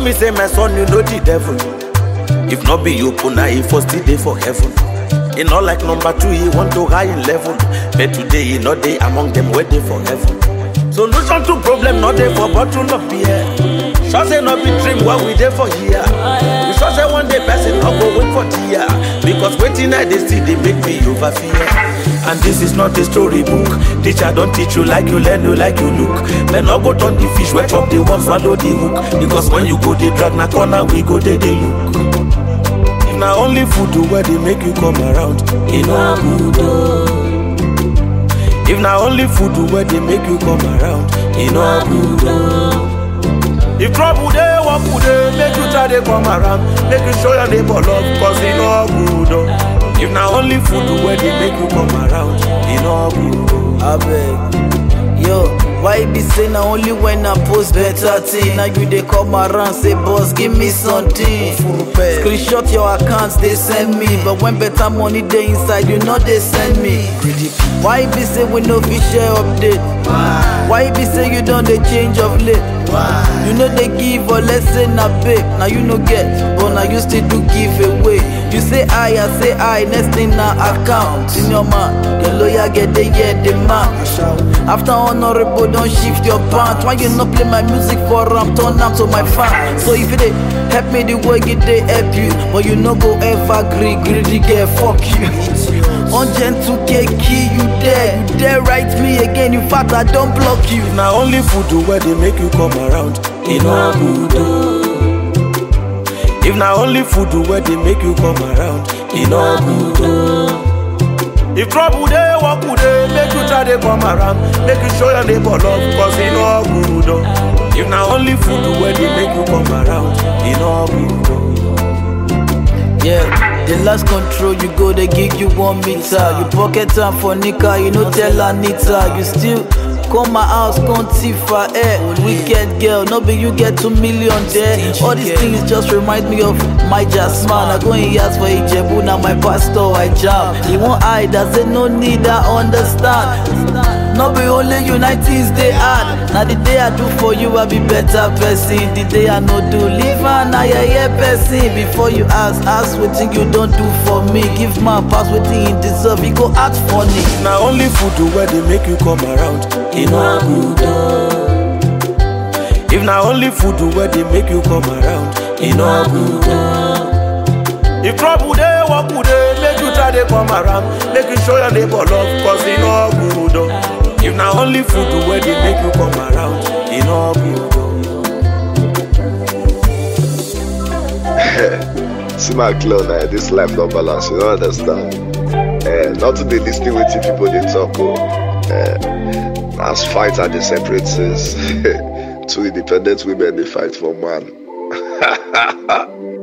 me say my son, you know the devil. If not be you, puna, he first day for heaven. He not like number two, he want to high in level. But today, he not day among them, waiting for heaven. Solution to problem, not there for bottle of beer. Sure say not be dream what we there for here. We sure say one day person not go wait for tear. Because waiting I they see they make me over fear. And this is not a storybook. Teacher don't teach you like you learn, you like you look. Men not go turn the fish, wet up the one, swallow the hook. Because when you go they drag na corner, we go they they look. If na only food do where they make you come around, it no good. oh. If na only food do where they make you come around, it no good. oh. If trouble dey, work good dey, make you try dey come around, make you show your neighbor love, cause it no good. oh. If na only food do where they make you come around, it no good. oh. abeg yo why e be say na only when i post better thing na you dey come around say boss give me something screenshot your account dey send me but when better money dey inside you no dey send me why e be say we no fit share update why e be say you don dey change of late you no dey give or let's say na babe na you no get but na you still do give away you say i i say i next thing na account senior man your lawyer get dey hear the man after honourable don shift your pant why you no play my music for am turn am to my fan so if you dey help me the way e dey help you but you no go ever gree greedy girl fuck you ungentle keki you there you there write me again in fact i don block you. If na only food do where they make you come around, it no good. oh. If na only food do where they make you come around, it no good. oh. If trouble dey, work good dey, make you try dey come around, make you show your neighbor love, cause it no good. oh. If na only food do where they make you come around, it no good. oh. Yeah, the last control you go, they give you one meter. You pocket time for Nika, you no tell Anita. You still come my house, come thief for air. Wicked girl, no be you get two million there. All these things just remind me of my Jasmine. I go in years for Ijebu, now my pastor I jam. He won't hide, I say no need, I understand. No be only united they hard. Now the day I do for you, I be better person. The day I no do, leave an I yeah person. Before you ask, ask what you don't do for me. Give man pass what he deserve, he go act funny. If na only food do where they make you come around, it no good. oh. If na only food do where they make you come around, it no good. oh. If trouble dey, work good dey, make you try dey come around, make you show your neighbor love, cause it no good. oh. If na only food do where they make you come around, it no good. oh. See my clown now, this life no balance, you don't understand. Eh, not to dey lis ten wetin people dey talk o. Eh, as fight and dey separate things. Two independent women dey fight for man.